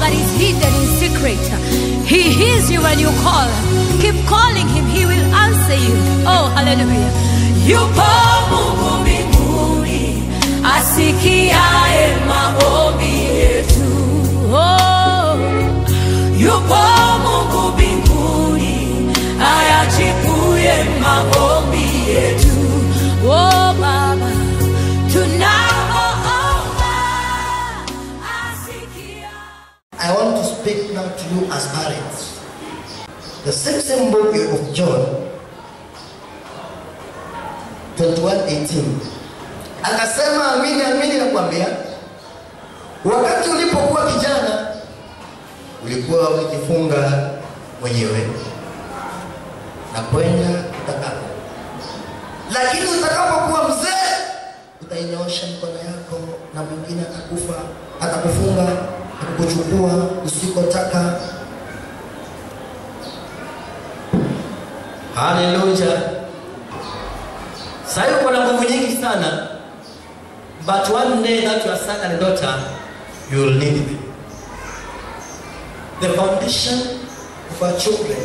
that is hidden in secret. He hears you when you call. Keep calling him, he will answer you. Oh, hallelujah. Yupo Mungu mbinguni asikiaye maombi yetu. Oh, yupo Mungu mbinguni ayajibuye maombi yetu. Oh, Baba, tunapoomba asikia. I want to speak now to you as parents. The same same book of John 21:18 akasema, amini amini nakwambia, wakati ulipokuwa kijana ulikuwa ukijifunga mwenyewe na kwenda utakapo, lakini utakapokuwa mzee utainyoosha mikono yako na mwingine atakufa atakufunga atakuchukua usikotaka. Haleluya! Sasa uko na nguvu nyingi sana, but one day that your son and daughter you will need them. The foundation of our children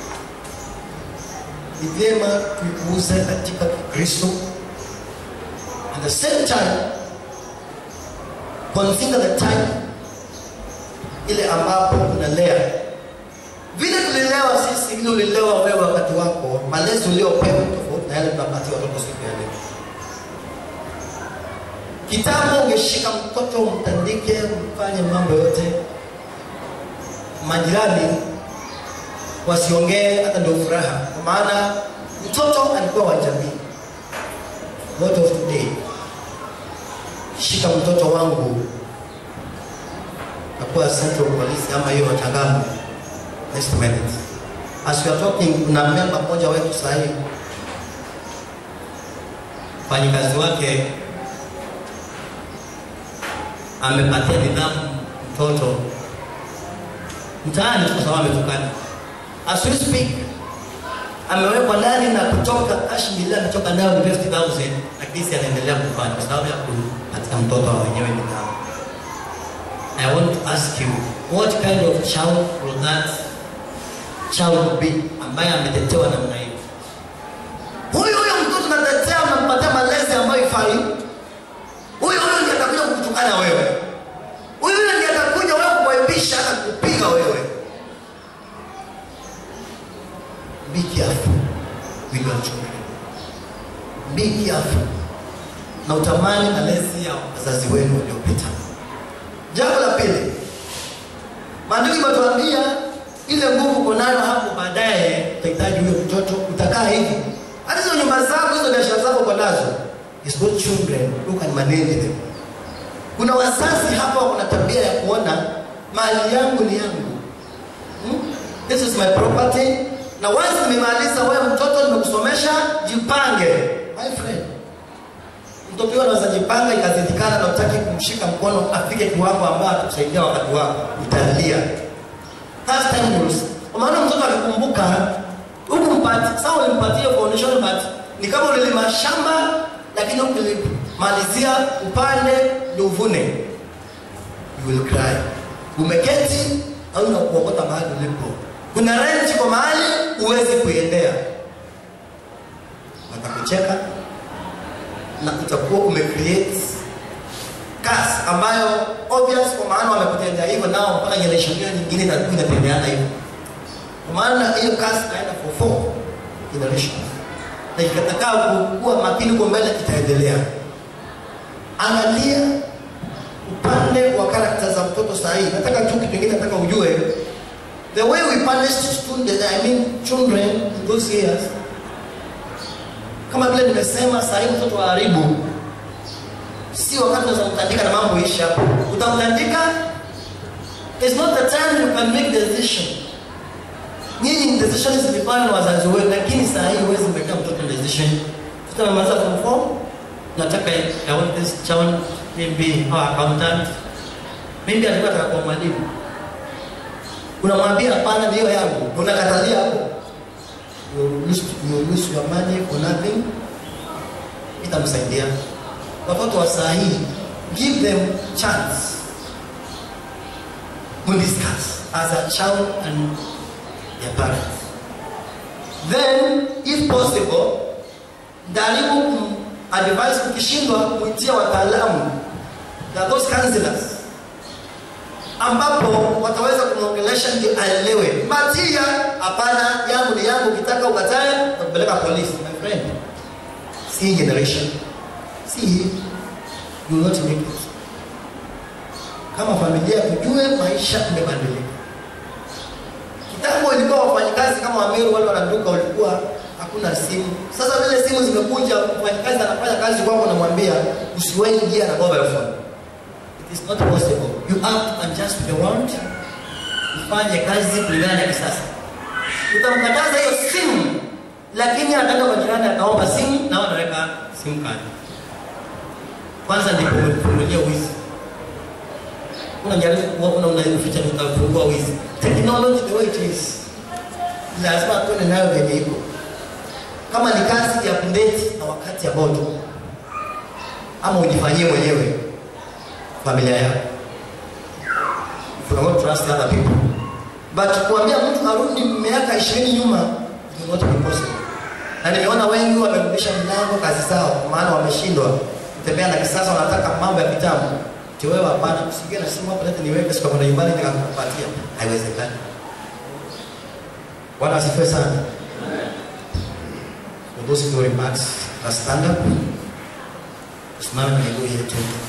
ni vyema tuikuze katika Kristo. At the same time, consider the time ile ambapo unalea vile tulilewa sisi, vile ulilewa wewe wakati wako, malezi uliopewa tofauti na yale tunapatia watoto siku ya leo. Kitambo ungeshika mtoto umtandike, mfanye mambo yote, majirani wasiongee, hata ndio furaha, kwa maana mtoto alikuwa wa jamii. What of today? Shika mtoto wangu nakuwa central police ama hiyo Changamwe next minute. As we are talking, kuna memba mmoja wetu sasa hivi mfanyikazi wake amepatia nidhamu mtoto mtaani kwa sababu ametukana. As we speak, amewekwa ndani na kutoka cash milioni ametoka nayo ni 50000 lakini si anaendelea kufanya kwa sababu ya kupatia mtoto wa wenyewe nidhamu. I want to ask you, what kind of child will that child be ambaye ametetewa namna hiyo? Huyu huyo mtoto natetea, unampatia malezi ambayo ifai. Huyu huyo ndiye atakuja kukutukana wewe. Huyu huyo ndiye atakuja wewe kuwaibisha hata kukupiga wewe. Be careful with your children. Be careful. Na utamani malezi ya wazazi wenu waliopita. Jambo la pili, maandiko imetuambia ile nguvu uko nayo hapo baadaye utahitaji huyo mtoto, utakaa hivi. Hata hizo nyumba zako, hizo biashara zako uko nazo, is good children who can manage them. Kuna wazazi hapa wana tabia ya kuona mali yangu ni yangu, hmm? this is my property, na once nimemaliza, wewe mtoto, nimekusomesha, jipange my friend mtoto huyo anaweza jipanga ikazindikana na utaki kumshika mkono afike kiwango ambayo atakusaidia wakati wako, utalia. That's time rules. Kwa maana mtoto akikumbuka huku mpati, sasa ulimpatia foundation but ni kama ulilima shamba lakini ukilimalizia upande ndio uvune. You will cry. Umeketi au unakuokota mahali ulipo. Kuna rent kwa mahali huwezi kuiendea. Watakucheka, na utakuwa umecreate curse ambayo obvious, kwa maana wamekutendea hivyo, nao mpaka generation hiyo nyingine itakuwa inatendeana hivyo. Kwa maana hiyo curse itaenda for four generations, na ikatakaa kuwa makini kwa mbele, itaendelea. Angalia upande wa character za mtoto sahihi. Nataka tu kitu kingine, nataka ujue the way we punish students, I mean children in those years kama vile nimesema saa hii mtoto wa haribu si wakati unaweza kumtandika na mambo isha utamtandika is not the time you can make decision nyinyi decision zilifanywa na wazazi wenu lakini saa hii huwezi kumwekea mtoto decision tutamaliza form 4 nataka I want this child maybe or accountant maybe alikuwa atakuwa mwalimu unamwambia hapana ndio yangu unakatalia hapo you lose, you lose your money for nothing, itamsaidia. Watoto wa saa hii, give them chance. discuss as a child and their parents. Then if possible, jaribu advise ukishindwa kuitia wataalamu na those counselors ambapo wataweza kumwongelesha ndio aelewe matia hapana yangu ni yangu ukitaka ukatae nakupeleka polisi my friend si hii generation si hii you will not make it kama familia kujue maisha imebadilika kitambo ilikuwa wafanyikazi kama wameru wale wanaduka walikuwa hakuna simu sasa vile simu zimekuja mfanyikazi anafanya kazi kwako namwambia usiwahi ingia na mobile phone it is not possible you have to adjust to the world ufanye kazi kulingana na kisasa utamkataza hiyo simu lakini ataenda kwa jirani akaomba simu na wanaweka simu kadi kwanza ndipo umefungulia wizi unajaribu kuona unaificha utafungua wizi technology the way it is lazima tuone nayo venye iko kama ni kazi ya kundeti na wakati ambao tuko ama ujifanyie mwenyewe familia yako if you don't trust other people but kuambia mtu arudi miaka ishirini nyuma it will not be possible na nimeona wengi wamerudisha milango kazi zao maana wameshindwa kutembea na kisasa wanataka mambo ya kitambo tiwewe hapana usiingie na simu hapo lete niweke siku kwenda nyumbani nikakupatia haiwezekani bwana asifiwe sana for those glory marks na stand up tusimame na miguu yetu